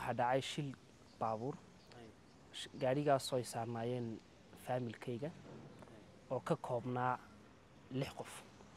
waxaa dhacay shil baabuur gaadhigaasoo ay saarnaayeen faamilkayga oo ka koobnaa lix qof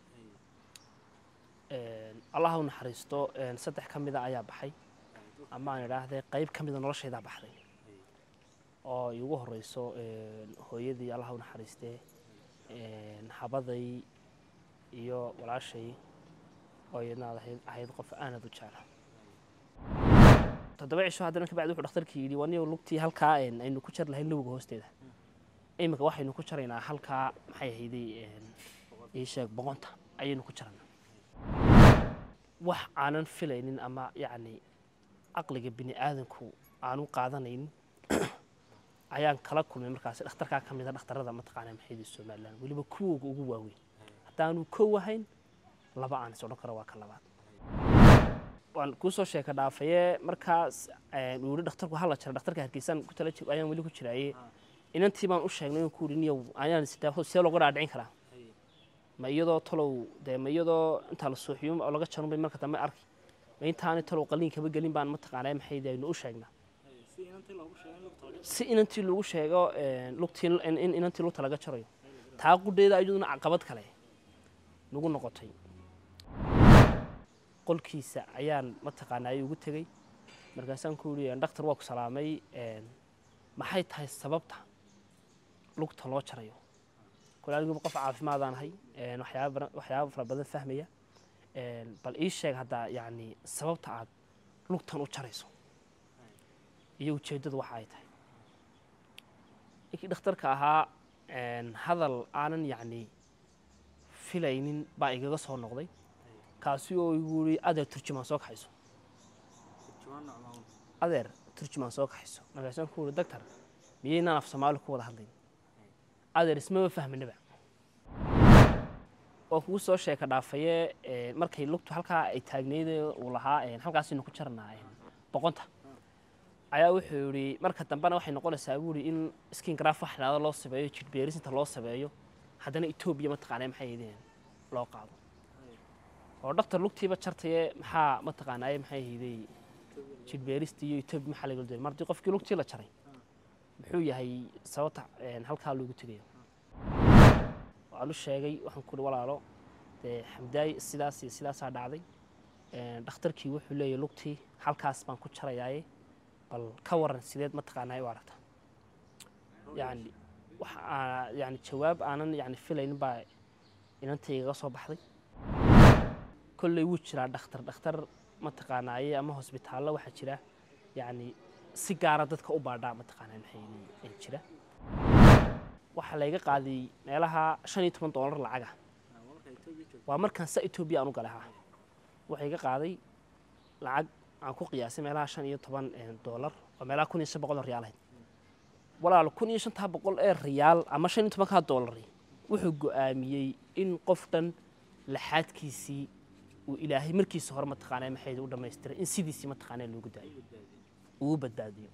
allah u naxariisto saddex ka mida ayaa baxay ama aan idhaahday qayb ka mida noloshaydaa baxday oo iigu horeyso hooyadii allah u naxariistee habaday iyo walaashay oo iyadna ahayd qof aanad u jecla toddoba cisho haddana kabacdi wuxuu dhakhtarkii yidhi waniyo lugtii halkaa aynu ku jar lahayn lowga hoosteeda iminka waxaynu ku jaraynaa halkaa maxay ahayday ii sheeg boqonta ayaynu ku jaranaa wax aanan filaynin ama yacni caqliga bini aadanku aanu qaadanaynin ayaan kala kulmay markaasi dhakhtarkaa ka mida dhakhtarada mataqaanaa maxaydi somalilan weliba kuwooga ugu waaweyn haddaanu kow ahayn laba aan is odhan karo waa ka labaad waan kuusoo sheeka dhaafaye markaas uu yihi dhakhtarku hala jara dhakhtarka hargeysaan ku tala ayaan weli ku jiraaye inantii baan u sheegnay ku yidhi niyow ayaan isdhaafo see looga dhaadhicin karaa ma iyadoo talow dee ma iyadoo intaa la suuxiyo oo laga jarun bay marka dambe arki ma intaani talow qaliin kaba gelin baan mataqaanaa maxaydi aynu u sheegnaa si inantii lagu sheego lugtii in inantii lugta laga jarayo taa qudheeda ayaduna caqabad kale nagu noqotay qolkiisa ayaan mataqaanaa ugu tegey markaasaan ku yidhi dhakhtar waa ku salaamay maxay tahay sababta lugta loo jarayo kule aniguba qof caafimaadaan ahay waxyaaba waxyaaba fara badan fahmaya bal ii sheeg haddaa yacni sababta aad lugtan u jarayso iyo ujeeddadu waxa ay tahay ninkii dhakhtarka ahaa hadal aanan yacni filaynin baa igaga soo noqday kaasi oo igu yidhi adeer turjumaan soo kaxayso adeer turjumaan soo kaxayso markaasaan ku yidhi doctor miyaynaan af soomaali ku wada hadlayn adeer ismaba fahminaba oo kugu soo sheeka dhaafaye markay lugtu halkaa ay taagneyd uu lahaa halkaasaynu ku jarnaa boqonta ayaa wuxuu yidhi marka dambena waxay noqonaysaa buu yidhi in skin graf wax dhahdo loo sameeyo jidhbeerisinta loo sameeyo haddana etoobiya mataqaanaa maxay yidheen loo qaado oo dhaktar lugtiiba jartaye maxaa mataqaanaaye maxay hayday jidhbeerista iyo etoobiya maxaa laga doonay mar haddii qofkii lugtii la jaray muxuu yahay sababta halkaa loogu tegayo waan u sheegay waxaan ku uhi walaalo dee xamdaay sidaas iyo sidaasaa dhacday dhakhtarkii wuxuu leeyahy lugtii halkaas baan ku jarayaaye bal ka waran sideed mataqaanaa u aragta yani wax yani jawaab aanan yani filaynin baa inantaygaga soo baxday kolley wuu jiraa dhakhtar dhakhtar mataqaanaaye ama hosbitaallo waxaa jira yani si gaara dadka u baadhaa mataqaanaa maxay jira waxaa layga qaaday meelaha shan iyo toban doolar lacaga waa markaan sa etoobiya aan u galay ha waxaa iga qaaday lacag aan ku qiyaasay meelaha shan iyo toban doolar oo meelaha kun iyo shan boqol oo riyaal ahayd walaal kun iyo shantaa boqol ee riyaal ama shan iyo tobankaa doolari wuxuu go'aamiyey in qof dhan laxaadkiisii uu ilaahay markiisa hore mataqaanaa maxay u dhammaystiray in sidiisii mataqaanaa loogu daayo uu badbaadiyo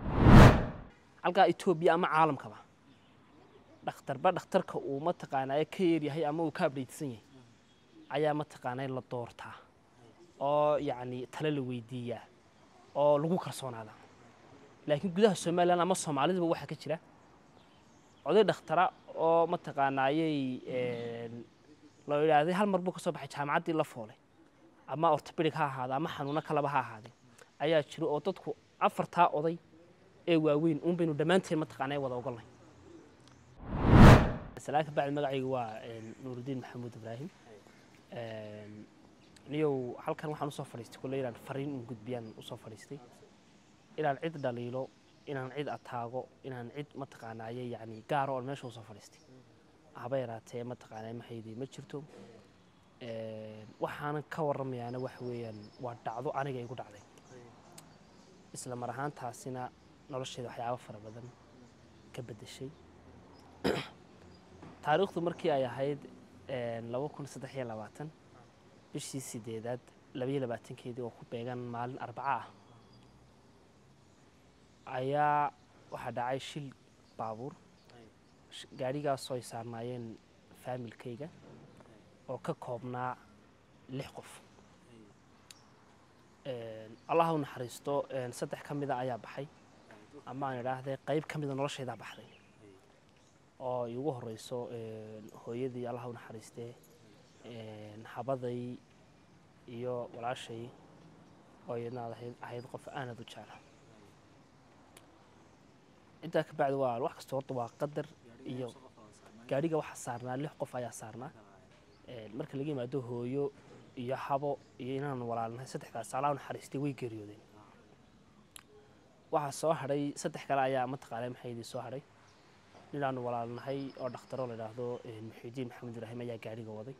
halkaa etoobiya ama caalamkaba dhakhtarba dhakhtarka uu mataqaanaa ka yeeryahay ama uu ka abdhaytsan yahay ayaa mataqaanaa la doortaa oo yacni tale la weydiiyaa oo lagu kalsoonaada laakiin gudaha somalilan ama soomaaliduba waxaa ka jira oday dhakhtara oo mataqaanaayey loo yidhaahday hal mar buu ka soo baxay jaamacaddii la foolay ama ortobedic ha ahaada ama xanuuno kaleba ha ahaadee ayaa jira oo dadku afartaa oday ee waaweyn uun baynu dhammaanteen mataqaanaa wada ogolnay salaan ka bacdi magacaygu waa nuurudiin maxamuud ibraahim niyow halkan waxaan usoo fadhiistay kulle inaan fariin un gudbiyaan usoo fadhiistay inaan cid dhaliilo inaan cid ataago inaan cid mataqaanaaye yacni gaaro oon meesha usoo fadhiistay haba yaraatee mataqaanaa maxaydii ma jirto waxaanan ka warramayaana waxa weeyaan waa dhacdo aniga igu dhacday isla mar ahaantaasina nolosheeda waxyaabo fara badan ka beddeshay taariikhdu markii ay ahayd laba kun saddex iyo labaatan bishii sideedaad labaiyo labaatankeedii oo ku beegan maalin arbaca ah ayaa waxaa dhacay shil baabuur gaadhigaasoo ay saarnaayeen faamilkayga oo ka koobnaa lix qof allah u naxariisto saddex ka mida ayaa baxay ama aan idhaahdee qayb ka mida noloshaydaa baxday oo ay ugu horeyso hooyadii allah u naxariistee habaday iyo walaashay oo iyadna ahayd qof aanad u jecla intaa ka bacdi waa wax kasta horta waa qadar iyo gaadhiga waxaa saarnaa lix qof ayaa saarnaa marka laga yimaado hooyo iyo habo iyo inaan walaalnahay saddexdaas allah u naxariistay way geeriyoodeen waxaa soo hadhay saddex kale ayaa mataqaanaa maxaydii soo hadhay ninaanu walaalnahay oo dhakhtaro la idhaahdo muxiidiin maxamed ibraahim ayaa gaadhiga waday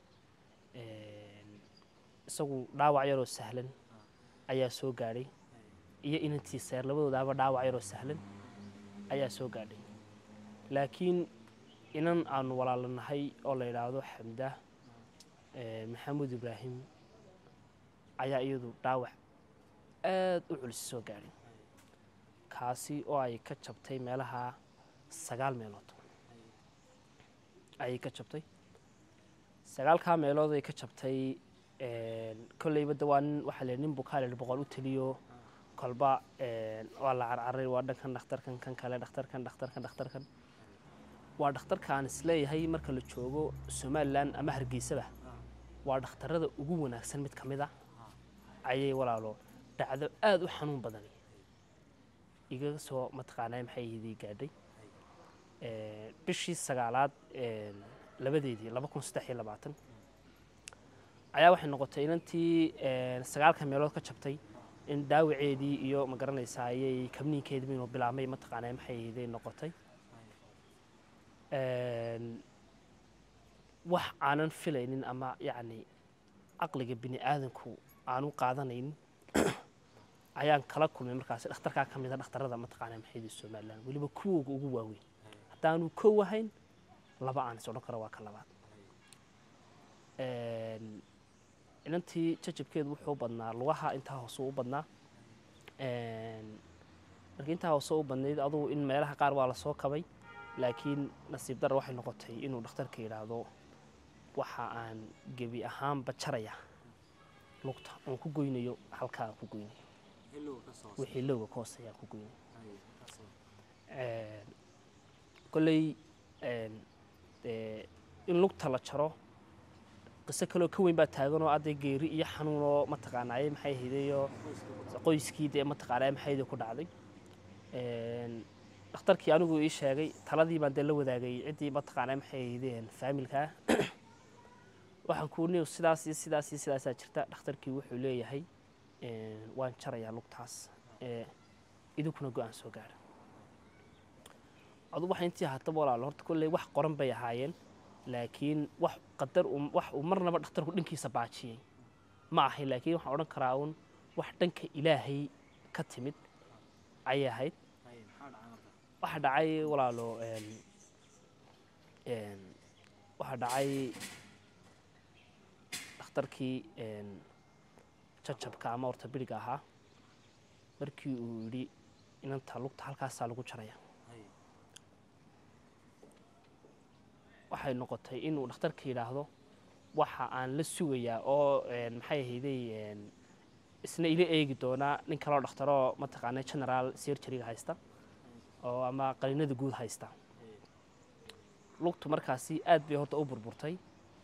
isagu dhaawac yaroo sahlan ayaa soo gaadhay iyo inantii seer labadoodaaba dhaawac yaroo sahlan ayaa soo gaadhay laakiin inan aanu walaalanahay oo la yidhaahdo xamda maxamuud ibraahim ayaa iyadu dhaawac aad u culisi soo gaadhay kaasi oo ay ka jabtay meelaha sagaal meelood ayay ka jabtay sagaalkaa meelood ay ka jabtay kolleyba de waa nin waxaa la nin bukaale boqol u teliyo kolba waa la carcaray waa dhankan dhakhtarkan kan kale dhakhtarkan dhakhtarkan dhakhtarkan waa dhakhtarka aan isleeyahay marka la joogo somalilan ama hargeysaba waa dhakhtarada ugu wanaagsan mid ka mid a ayay walaalo dhacdo aada u xanuun badan igaga soo mataqaanaa maxay idii gaadhay bishii sagaalaad labadeedii laba kun saddex iyo labaatan ayaa waxay noqotay inantii sagaalka meelood ka jabtay in dhaawaceedii iyo ma garanaysaa ayay kabniinkeediba inuu bilaabmay mataqaanaa maxay iday noqotay wax aanan filaynin ama yacni caqliga bini aadanku aanu qaadanaynin ayaan kala kulmay markaasi dhakhtarkaa ka mid a dhakhtarada mataqaanaa maxaydi somalilan weliba kuwooga ugu waaweyn haddaanu kow ahayn laba aan is odhan karo waa ka labaad inantii jajabkeedu wuxuu badnaa lugaha intaa hoose u badnaa markii intaa hoose u badnayd adugu in meelaha qaar waa lasoo kabay laakiin nasiib dara waxay noqotay inuu dhakhtarka yidhaahdo waxa aan gebi ahaanba jaraya lugta oon ku goynayo halkaa aan ku goynayo wixii lowga ka hooseeyaan ku goynayo kolley in lugta la jaro qiso kaloo ka weyn baa taaganoo adday geeri iyo xanuunoo mataqaanaaye maxay hideyo qoyskii dee mataqaanaaye maxaydi ku dhacday dhakhtarkii anigu ii sheegay taladii baan dee la wadaagay ciddii mataqaanaa maxay hideen faamilkaa waxaan kuu niw sidaas iyo sidaas iyo sidaasaa jirta dhakhtarkii wuxuu leeyahay waan jarayaa lugtaas idinkuna go-aan soo gaara adu waxay intii ahaataba walaalo horta kolley wax qoran bay ahaayeen laakiin wax qadar wax uu marnaba dhakhtarku dhankiisa baajiyey ma ahayn laakiin waxaan odhan karaa uun wax dhanka ilaahay ka timid ayay ahayd waxaa dhacay walaalo waxaa dhacay dhakhtarkii jajabka ama ortobiriga ahaa markii uu yidhi inanta lugta halkaasaa lagu jaraya waxay noqotay inuu dhakhtarka yidhaahdo waxa aan la sugayaa oo maxay ahayday isna ila eegi doonaa nin kaloo dhakhtaroo mataqaana generaal surgeryga haysta oo ama qalinada guud haysta lugtu markaasi aad bay horta u burburtay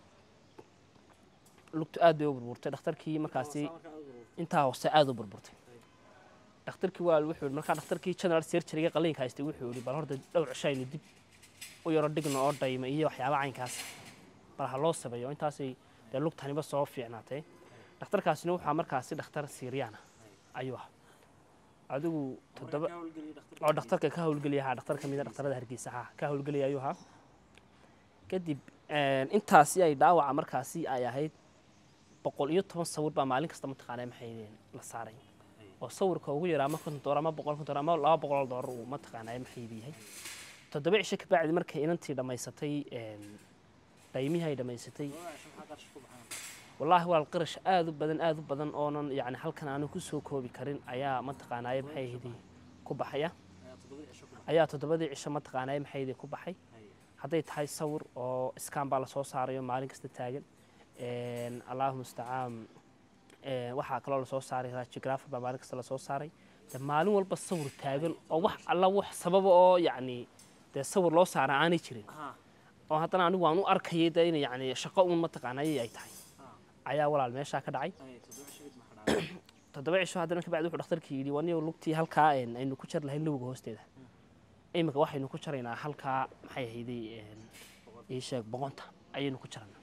lugtu aad bay u burburtay dhakhtarkii markaasi intaa hoose aad u burburtay dhakhtarkii waa wuxuu markaa dhakhtarkii general surgeryga qalinka haystay wuxuu yidhi bal horta dhowr cishaynu dib u yaro dhigno oo dhayma iyo waxyaaba caynkaas bal ha loo sameeyo intaasay dee lugtaniba soo fiicnaatay dhakhtarkaasina waxaa markaasi dhakhtar siiryaana ayuu ah adigu toddoba oo dhakhtarka ka howlgelaya ahaa dhakhtar ka mid a dhakhtarada hargeysa ahaa ka howlgelaya ayuu ahaa kadib intaasi ay dhaawaca markaasi ay ahayd boqol iyo toban sawir baa maalin kasta mataqaanaa maxay la saaray oo sawirka ugu yaraa ama konton doolar ama boqol konton doolar ama laba boqol doolar uu mataqaanaa maxay yahay toddoba cisho kabacdi markay inantii dhammaysatay dhaymihii ay dhammaysatay wallaahi walaal qarash aada u badan aada u badan oonan yani halkan aanu ku soo koobi karin ayaa mataqaanaaye maxay ahaydi ku baxaya ayaa toddobadii cisho mataqaanaaye maxay ahaydi ku baxay hadday tahay sawir oo iskaan baa lasoo saarayo maalin kasta taagan allahu mustacaan ee, waxaa kaloo lasoo saaray radiographer baa maalin kasta lasoo saaray de maalin walba sawir taagan oo wax alla wax sababa oo yacni dee sawir loo saara aanay jirin oo haddana anigu waan u arkayay de in yacni shaqo un mataqaanay ay tahay ayaa walaal meeshaa ka dhacay toddoba cisho haddana kabacdi wuxuu dhakhtarkii yidhi waniyo lugtii halkaa een, aynu ku jar lahayn lowga hoosteeda iminka waxaynu ku jaraynaa halkaa maxay ahayday een, ii sheeg boqonta ayaynu ku jaraynaa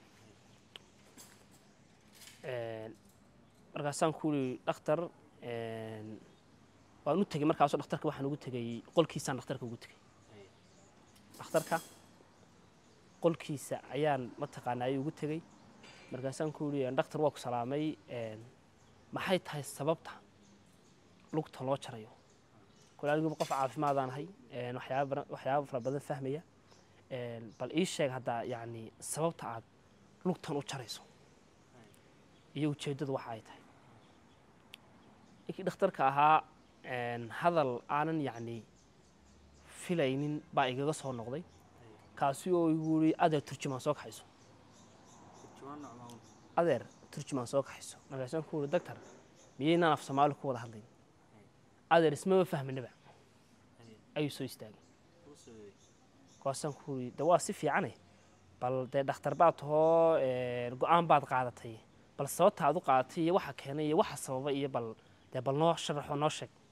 Een, markaasaan ku yidhi dhakhtar een, waan u tegey markaasoo dhakhtarka waxaan ugu tegey qolkiisaan dhakhtarka ugu tegey dhakhtarka qolkiisa ayaan mataqaanaa ayuu ugu tegey markaasaan ku yidhi dhakhtar waa ku salaamay een, maxay tahay sababta lugta loo jarayo kule aniguba qof caafimaadaan ahay een, waxyaaba bara- waxyaaba fara badan fahmaya een, bal ii sheeg hadda yacni sababta aad lugtan u jarayso iyo ujeeddadu waxa ay tahay ninkii dhakhtarka ahaa een, hadal aanan yacni filaynin baa igaga soo noqday kaasi oo igu yidhi adeer turjumaan soo kaxayso adeer turjumaan soo kaxayso markaasaan ku yidhi doctor miyaynaan af soomaali ku wada hadlayn adeer ismaba fahminaba ayuu soo istaagay markaasaan ku yidhi de waa si fiicane bal dee dhakhtar baad tahoo een, go-aan baad qaadatay bal sababta aad u qaadatay iyo waxa keenay iyo waxa sababa iyo bal dee bal noo sharaxo noo sheeg